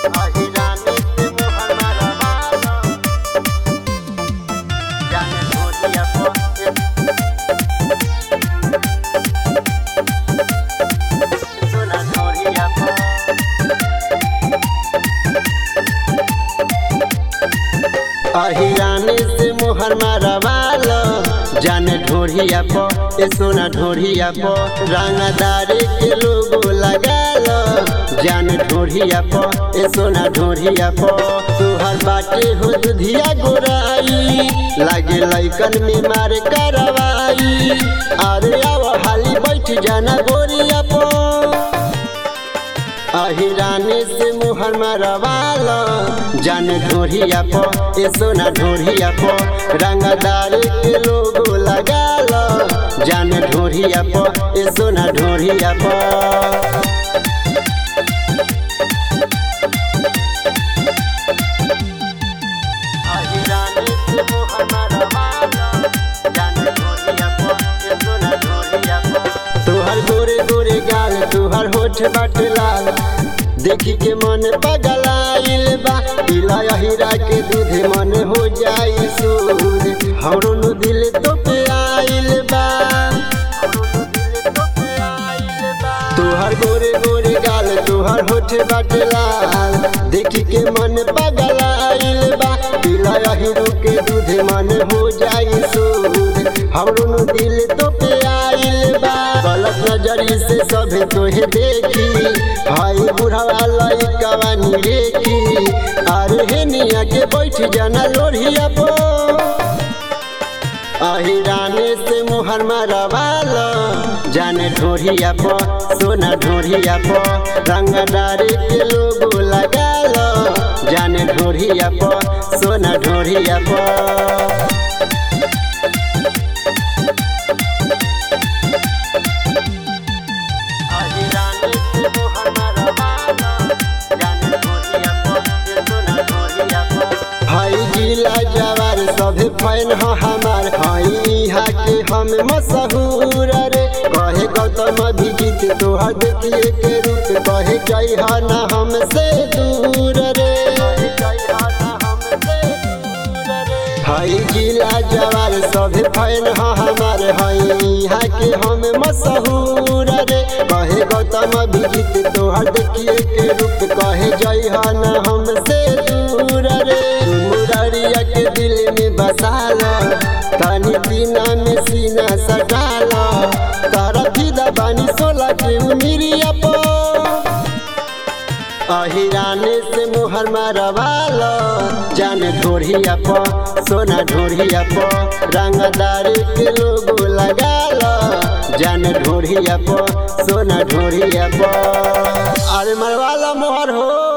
अहिरानी से मोहर मारवालो जाने ढोलिया पर सोना ढोलिया पर अहिरानी से मोहर मारवाल जाने ढोढ़िया प ए सोना ढोढ़िया प रंगदारी के लोगो लगाल जाने ढोढ़िया प ए सोना ढोढ़िया प तुहर बाटे हो दुधिया गोराई लागे लैकन में मार करवाई अरे आव हाली बैठ जाना गोरिया प अहिरानी से मुहर मरवाल जान ढोढ़िया प ए सोना ढोढ़िया प रंगदार के लोगो लगाल जान ढोढ़िया प ए सोना ढोढ़िया प अहिरानी से मुहर मरवाल जान ढोढ़िया प ए सोना ढोढ़िया प तोहर गोरे गोरे गाल तोहर होठ बाट लाल देखी के मन पगलाइल बा पिला हीरा के दूध मन हो जाई सूद हमरो नु दिल तो पे आइल बा तोहर गोरे गोरे गाल तोहर होठ बाट लाल देखी के मन पगलाइल बा पिला हीरो के दूध मन हो जाई सूद हमरो नु दिल तो पे आइल बा गलत नजरी से सभे तोहे देखी भाई बुढ़ावा लइकावा निरेखी अरे हे निया के बैठ जाना लोढ़िया पो अहिराने से मोहर मरवाल जाने ढोढ़िया प सोना ढोढ़िया प रंगदारी के लोगो लगाल जाने ढोढ़िया प सोना ढोढ़िया प अहिरानी से मोहर मरवाल जाने ढोढ़िया प ए सोना ढोढ़िया प हाई जिला जवार सभे फैन ह हमार हाई इहा के हम मशहूर रे कहे गौतम अभिजीत तोहर देखिए के रूप कहे जय हा ना हमसे दूर रे हाई जिला जवार सभे फैन ह हमार हाई इहा के हम मशहूर रे कहे गौतम अभिजीत तोहर देखिए के रूप कहे जय हा ना हमसे दूर रे मुरारिया के दिल में बसाल तनी सीना में सीना सटाल तारा फिदा बानी सोला के उमिरिया पो अहिराने से मुहर मरवाल जान ढोढ़िया प सोना ढोढ़िया प रंगदारी के लोगो लगाल जान ढोढ़िया प सोना ढोढ़िया प अरे मरवाला मोहर हो